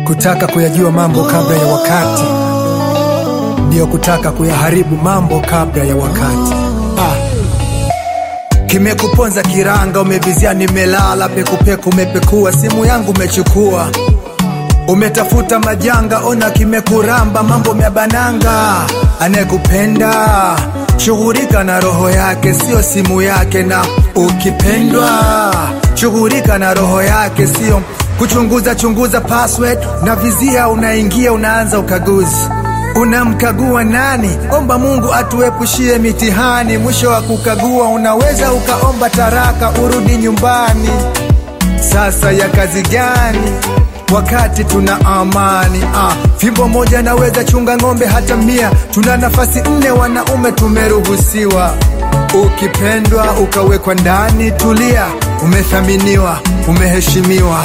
Kutaka kuyajua mambo kabla ya wakati ndiyo kutaka kuyaharibu mambo kabla ya wakati. Ah. Kimekuponza kiranga, umevizia, nimelala pekupeku, umepekua simu yangu umechukua, umetafuta majanga, ona kimekuramba, mambo myabananga. Anayekupenda shughulika na roho yake, sio simu yake, na ukipendwa shughulika na roho yake, sio kuchunguza chunguza password na vizia, unaingia unaanza ukaguzi Unamkagua nani? Omba Mungu atuepushie mitihani. Mwisho wa kukagua, unaweza ukaomba taraka urudi nyumbani. Sasa ya kazi gani wakati tuna amani? Ah, fimbo moja naweza chunga ng'ombe hata mia. Tuna nafasi nne wanaume tumeruhusiwa. Ukipendwa ukawekwa ndani, tulia, umethaminiwa, umeheshimiwa.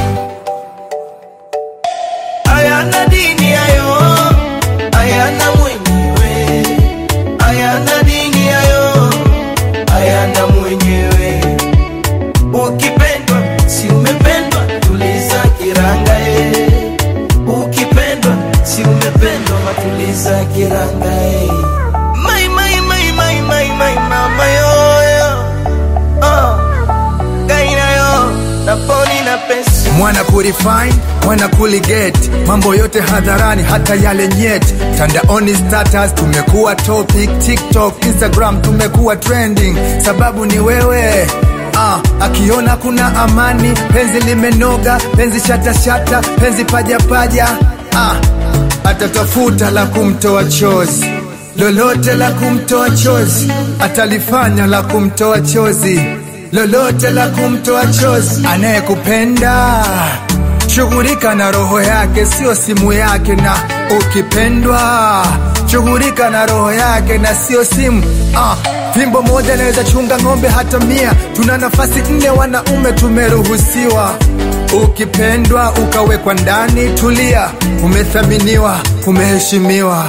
Ayana dini hayo, ayana mwenyewe, ayana dini hayo, ayana mwenyewe. Ukipendwa si umependwa, tuliza kiranga e. Ukipendwa si umependwa, matuliza kiranga e. Mai mai mai mai mai mai mama yoyo, oh, kaina yo, naponi na pesa mwana kurefine mwana kuligeti mambo yote hadharani hata yale nyeti tandaoni status tumekuwa topic tiktok instagram tumekuwa trending sababu ni wewe Ah, akiona kuna amani penzi limenoga penzi shatashata penzi pajapaja ah, atatafuta la kumtoa chozi lolote la kumtoa chozi atalifanya la kumtoa chozi lolote la kumtoa chozi. Anayekupenda shughulika na roho yake, sio simu yake, na ukipendwa shughulika na roho yake na sio simu. Ah, fimbo moja inaweza chunga ng'ombe hata mia. Tuna nafasi nne wanaume tumeruhusiwa. Ukipendwa ukawekwa ndani, tulia, umethaminiwa, umeheshimiwa.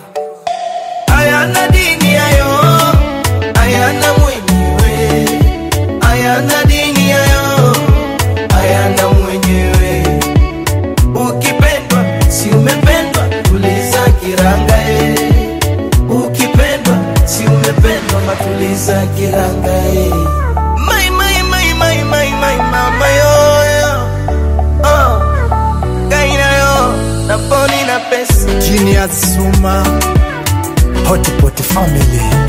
ayana dini hayo, ayana mwenyewe, ayana dini hayo, ayana mwenyewe. Ukipendwa si umependwa, tuliza kiranga e. Ukipendwa si umependwa, matuliza kiranga e. Mai mai mai mai mai mai mama yoyo, oh, kaina yo, naponi na pesa Genius Suma Hotpot Family